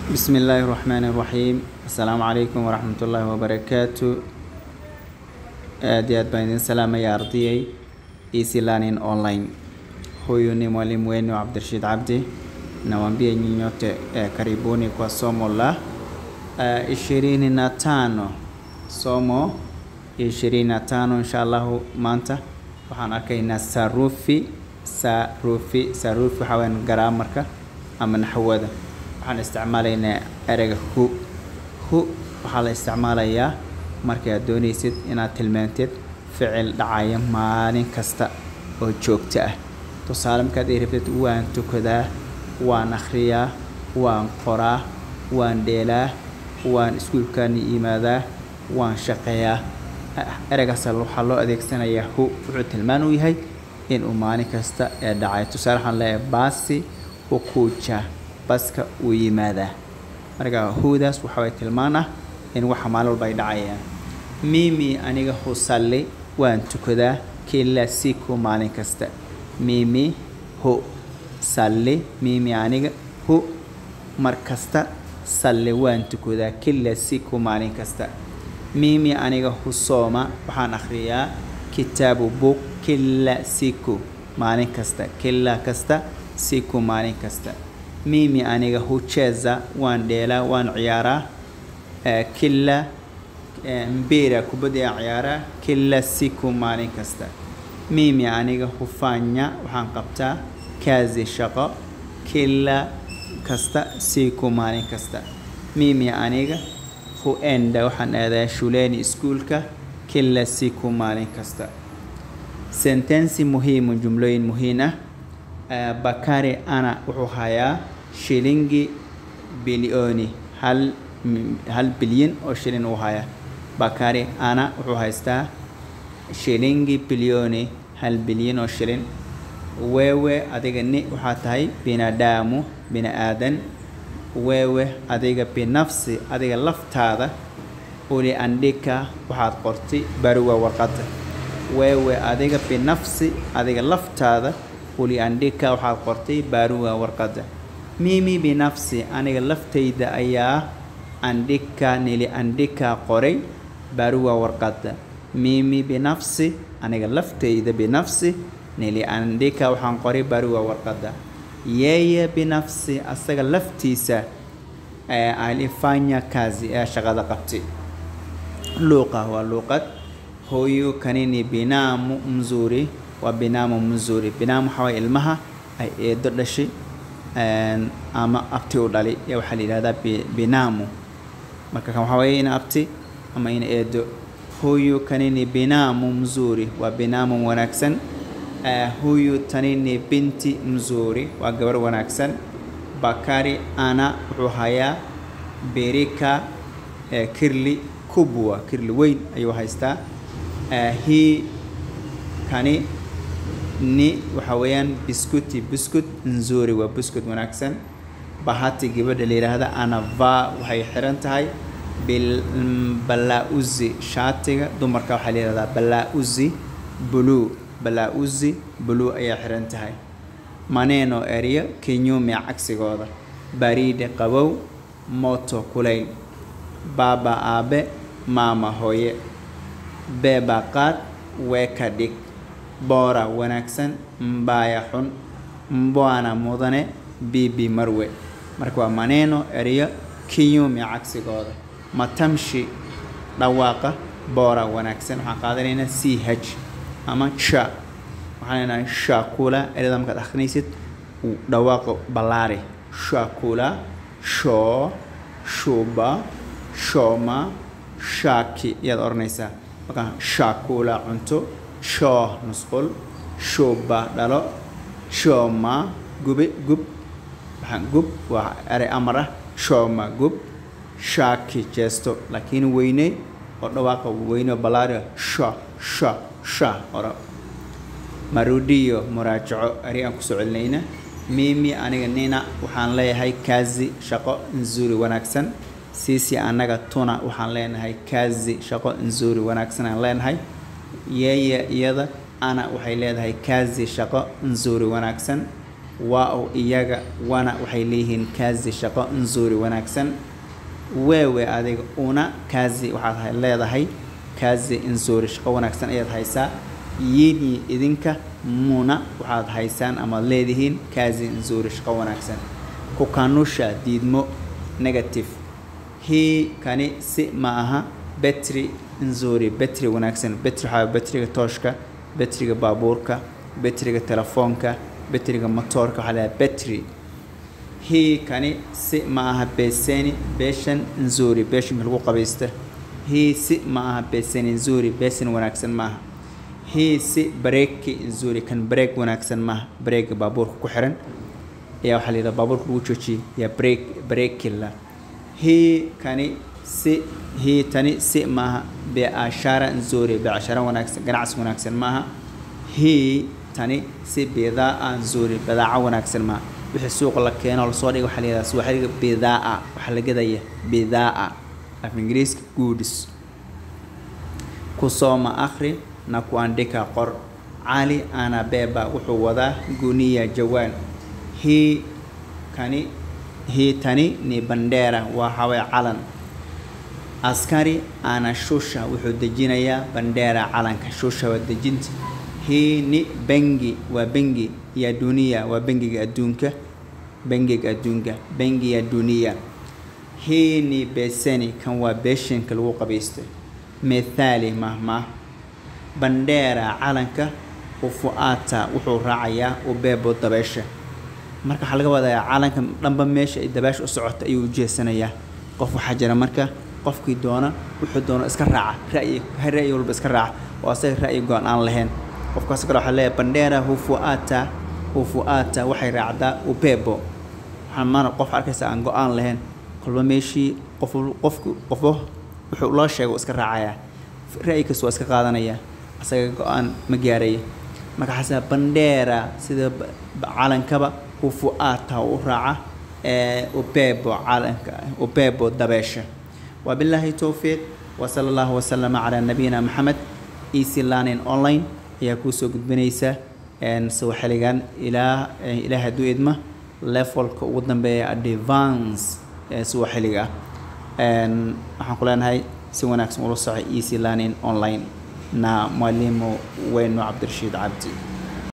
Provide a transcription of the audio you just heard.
بسم الله الرحمن الرحيم السلام عليكم ورحمة الله وبركاته aad iyo aad baan idin salaamaya ardayay easy learning online huyu ni mwalimu wenu Abdurashid Abdi nawaambia nyinyi nyote eh, karibuni kwa somo la ishirini na tano somo ishirini na tano insha allahu maanta waxaan arkaynaa sarufi sarufi sarufi waxaa weyaan garaamarka ama naxwada waxaan isticmaalaynaa ereyga hu hu waxaa la isticmaalayaa markii aad doonaysid inaad tilmaantid ficil dhacaya maalin kasta oo joogto ah tusaale markaad ii rabtid waan tukadaa waan akhriyaa waan qoraa waan dheelaa waan iskuulkaani yimaadaa waan shaqeeyaa ereygaas waxaa loo adeegsanayaa hu wuxuu tilmaan u yahay inuu maalin kasta ee dhacay tusaale waxaan leeyahay baasi hukuuja baska uu yimaadaa marka hudaas waxa way tilmaan ah in waxa maalin walba ay dhacayaan mimi aniga husalli waan tukadaa kila siku maalin kasta mimi hu salli mimi aniga hu mar kasta salli waan tukadaa kila siku maalin kasta mimi aniga husoma waxaan akhriyaa kitaabu book kila siku maalin kasta kila kasta siku maalin kasta mimi aniga hucheza waan dheelaa waan ciyaaraa kila mpira kubadda aan ciyaaraa kila siku maalin kasta mimi aniga hufanya waxaan qabtaa kazi shaqo kila kasta siku maalin kasta mimi aniga huenda waxaan aadaa shuleni iskuulka kila siku maalin kasta sentensi muhimu jumlooyin muhiim ah bakari ana wuxuu hayaa shilingi bilioni hal hal bilyan oo shilin uu haya bakari ana wuxuu haystaa shilingi bilioni hal bilyan oo shilin wewe adiga ni waxaa tahay binadamu bini aadan wewe adiga binafsi adiga laftaada uli andhika waxaad qortay baruwa warqada wewe adiga binafsi adiga laftaada uli andhika waxaad qortay baruwa warqada mimi binafsi aniga laftayda ayaa andhika nili andhika qoray baruwa warqada mimi binafsi aniga laftayda binafsi nili andhika waxaan qoray baruwa warqada yeye binafsi asaga laftiisa alifanya kazi ee shaqada qabtay luuqa waa luuqad huyu kanini binamu mzuri waa binamu mzuri binamu waxaa waye ilmaha ay eedo dhashay ama abti u dhali ee waxaa la yidhahdaa binamu marka kan waxaa waye ina abti ama ina eedo huyu kanini binamu mzuri waa binamu wanaagsan huyu tanini binti mzuri waa gabar wanaagsan bakari ana wuxuu hayaa berika kirli kubwa kirli weyn ayuu haystaa hi kani ni waxa weeyaan biscuti biscut nzuri waa biscut wanaagsan bahati gabadha la yidhaahda anava waxay xiran tahay balauzi shaatiga dumarka waxaa la yihahdaa balauzi blue balauzi blue ayaa xiran tahay maneno eryo kenyume cagsigooda bariide qabow moto kulayl baaba aabe maama hooye beeba qaad weeka dhig boora wanaagsan mbaaya xun mbwana mudane bibi marwe marka waa maneno eryo kiyumi cagsigooda matamshi dhawaaqa boora wanaagsan waxaan qaadanaynaa c h ama sha waxaan leenahay shakula erada markaad akhrinaysid dhawaaqa ballaari shakula shoo shuba shooma shaki ayaad odhanaysaa markaa shakula cunto shoo nusqul shuba dhalo shooma gube gub waxaan gub waa erey amar ah shooma gub shaki jeesto laakiin weyne oo dhawaaqa weyne oo ballaari sha sha sha oro marudiyo muraajaco eri aan kusoo celinayna mimi aniga nina waxaan leeyahay kazi shaqo nzuri wanaagsan sisi annaga tuna waxaan leenahay kazi shaqo nzuri wanaagsan aan leenahay yeye iyada ana waxay leedahay kazi shaqo nzuri wanaagsan wao iyaga wana waxay leeyihiin kazi shaqo nzuri wanaagsan wewe adiga una kazi waxaad leedahay kazi nzuri shaqo wanaagsan ayaad haysaa yini idinka muna waxaad haysaan amaad leedihiin kazi nzuri shaqo wanaagsan kukanusha diidmo negative hii kani si ma aha betri nzuri betri wanaagsan betri waxaa betriga tooshka betriga baabuurka betriga telefoonka betriga motoorka waxaa leedahay betri hii kani si ma aha beseni beshan nzuri beshinka lagu qabaysta hii si ma aha beseni nzuri besin wanaagsan maaha hii si bareeki nzuri kan bareeg wanaagsan maaha bareega baabuurka ku xiran ayaa waxaa la yidhaha baabuurka lagu joojiyay yaa break bareekila hii kani si hii tani si maaha beashara nzuri beashara wanaagsan ganacsi wanaagsan maaha hii tani si bidaa nzuri badaaco wanaagsan maaha wixii suuqa la keeno lasoo dhiga waxaa la yidhaha suwaxiliga bidaa waxaa la gadaya bidaa af ingiriiska goods kusoma akhri na kuandika qor cali anabeba wuxuu wadaa guniya jawaan hii kani hii tani ni bandera waa hawee calan askari ana shusha wuxuu dejinayaa bandera calanka shusha waa dejinta hii ni bengi waa bengi ya duniya waa bengiga adduunka bengiga adduunka bengi ya duniya hii ni beseni kan waa beeshinka lagu qabaystay mithali mahmah bandera calanka ufuata wuxuu raacayaa ubeebo dabeesha marka waxaa laga wadayaa calanka dhanba meesha ay dabaasha u socota ayuu ujeesanayaa qof waxaa jira marka qofkii doona wuxuu doono iska raaca ra'yi ra'yi walba iska raaca oo asaga ra'yi go-an aan lahayn qofkaas kale waxaa leeyahay bandera hufuata hufuata waxay raacdaa ubebo waxaa maana qof arkaysa aan go-aan lahayn kolba meeshii qof qofku qofba wuxuu loo sheego iska raacayaa ra'yi kasta waa iska qaadanaya asaga go-aan ma gaaraya marka xasaa bandera sida calankaba hufuata u raaca ubebo calanka ubebo dabeesha wabilaahi towfiiq wasala allahu wasalama calaa nabiyina maxamed easy learning online ayaa kuusoo gudbinaysa sawaxiligan ilaa ilaa hadduu idma levelka ugu dambeeya advance ee sawaxiliga ah waxaan ku leenahay si wanaagsan ula socay easy learning online na mwalimu weyno cabdirashiid cabdi